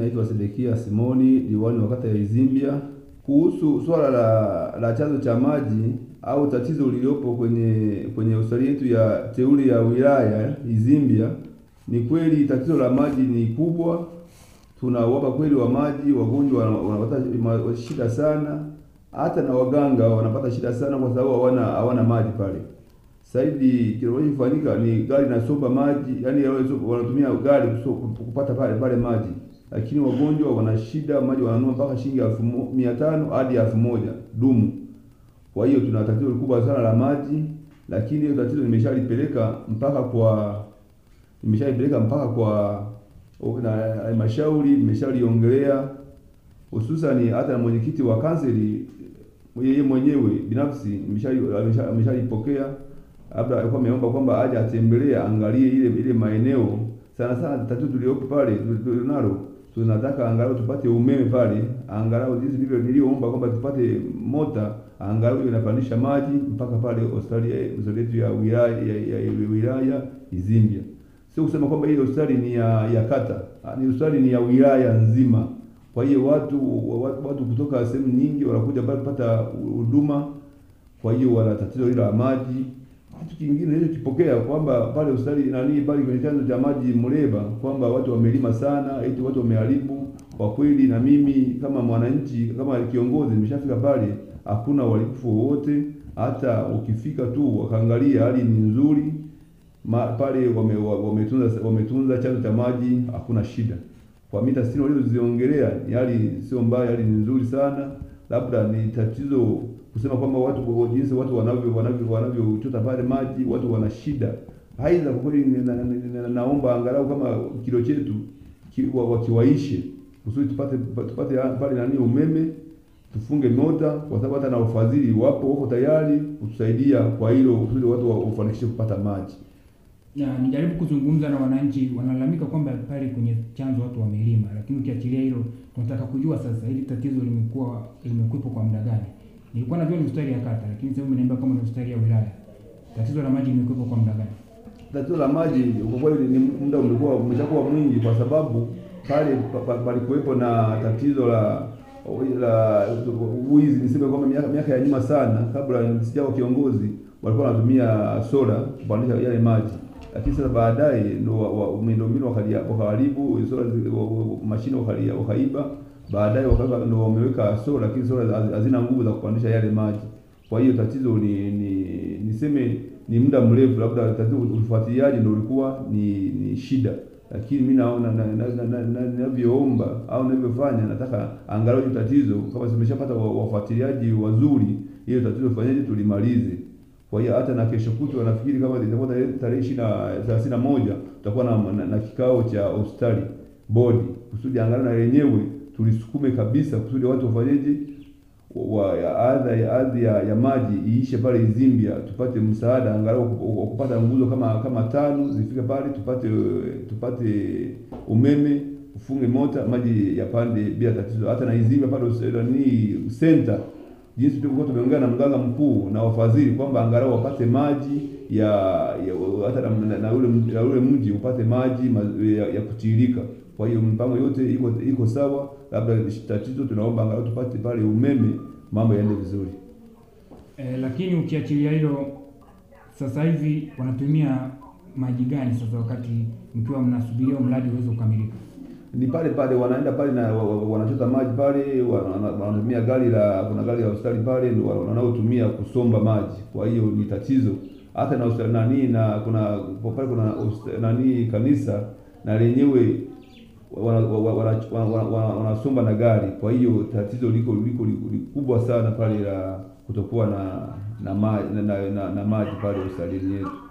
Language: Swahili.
Naitwa Sedekia Simoni, diwani wa kata ya Izimbia. Kuhusu swala la la chanzo cha maji au tatizo lililopo kwenye kwenye hospitali yetu ya teule ya wilaya Izimbia, ni kweli tatizo la maji ni kubwa. Tuna uhaba kweli wa maji, wagonjwa wanapata shida sana, hata na waganga wanapata shida sana, kwa sababu hawana hawana maji pale. Sasa hivi kinachofanyika ni gari nasomba maji, yani wanatumia gari kupata pale pale maji, lakini wagonjwa wana shida maji, wananunua mpaka shilingi elfu mia tano hadi elfu moja dumu. Kwa hiyo tuna tatizo kubwa sana la maji, lakini hiyo tatizo nimeshalipeleka mpaka kwa nimeshalipeleka mpaka kwa na halmashauri, nimeshaliongelea hususani hata na mwenyekiti wa kanseli yeye mwenyewe binafsi ameshalipokea labda alikuwa ameomba kwamba aje atembelee angalie ile ile maeneo sana sana. Tatizo tuliopo pale tulionalo, tunataka angalau tupate umeme pale, angalau jinsi ndivyo niliomba kwamba tupate mota angalau inapandisha maji mpaka pale hospitali yetu ya wilaya ya, ya, ya wilaya Izimbia. Sio kusema kwamba ile hospitali ni ya, ya kata, ni hospitali ni ya wilaya nzima. Kwa hiyo watu watu, watu kutoka sehemu nyingi wanakuja pale kupata huduma. Kwa hiyo wana tatizo hilo la maji. Kitu kingine hicho kipokea kwamba pale hospitali nani pale kwenye chanzo cha maji Muleba kwamba watu wamelima sana, eti watu wameharibu. Kwa kweli, na mimi kama mwananchi kama kiongozi nimeshafika pale, hakuna uharibifu wowote. Hata ukifika tu wakaangalia hali ni nzuri Ma, pale wametunza wame wametunza chanzo cha maji, hakuna shida. Kwa mita sitini walizoziongelea ni hali sio mbaya, hali ni nzuri sana. Labda ni tatizo kusema kwamba watu jinsi watu wanavyo wanavyo wanavyochota pale maji, watu wana shida. Aidha, kwa kweli na, na, na, naomba angalau kama kilo chetu ki, wakiwaishe kusudi tupate tupate pale nani umeme, tufunge mota, kwa sababu hata na ufadhili wapo wako tayari kutusaidia kwa hilo kusudi watu wafanikishe kupata maji na nijaribu kuzungumza na wananchi, wanalalamika kwamba pale kwenye chanzo watu wamelima, lakini ukiachilia hilo, tunataka kujua sasa hili tatizo limekuwa limekuwepo kwa muda gani? Nilikuwa najua ni hospitali ya kata, lakini sasa umeniambia kama ni hospitali ya wilaya. Tatizo la maji limekuwepo kwa muda gani? Tatizo la maji kwa kweli ni muda umekuwa umeshakuwa mwingi, kwa sababu pale palikuwepo na tatizo la la wizi, niseme kwamba miaka, miaka ya nyuma sana, kabla sijawa kiongozi, walikuwa wanatumia sola kupandisha yale maji lakini sasa baadaye ndo miundombinu wakaharibu sola, mashine wakaiba, baadaye ndo wameweka sola, lakini sola hazina nguvu za kupandisha yale maji. Kwa hiyo tatizo ni ni niseme ni muda mrefu, labda tatizo ufuatiliaji ndo ulikuwa ni, ni shida, lakini mimi naona ninavyoomba au ninavyofanya, nataka angalau hiyo tatizo kama zimeshapata wafuatiliaji wazuri, hiyo tatizo fanyaje tulimalize. Kwa hiyo hata na kesho kutwa nafikiri kama itakuwa tarehe ishirini na thelathini na moja tutakuwa na, na, na kikao cha hospitali bodi kusudi angalau na yenyewe tulisukume kabisa kusudi watu wafanyeje wa adha ya adhi ya, ya maji iishe pale Izimbia, tupate msaada angalau wa kupata nguzo kama kama tano zifike pale, tupate tupate umeme, ufunge mota, maji yapande bila tatizo. Hata na Izimbia pale ni center jinsi tulivyokuwa tumeongea na mganga mkuu na wafadhili kwamba angalau wapate maji ya, ya hata na, na, na ule na ule mji upate maji ya, ya kutiririka. Kwa hiyo mpango yote iko iko sawa, labda tatizo tunaomba angalau tupate pale umeme, mambo yaende vizuri. E, lakini ukiachilia hilo, sasa hivi wanatumia maji gani sasa wakati mkiwa mnasubiria mradi uweze kukamilika? ni pale pale wanaenda pale na wanachota maji pale, wanatumia gari la kuna gari la hospitali pale ndio wanaotumia kusomba maji. Kwa hiyo ni tatizo hata na hospitali nani na kuna pale kuna nani kanisa na lenyewe wanasomba na gari. Kwa hiyo tatizo liko liko kubwa sana pale la kutokuwa na na maji na, na, na, na maji pale hospitalini yetu.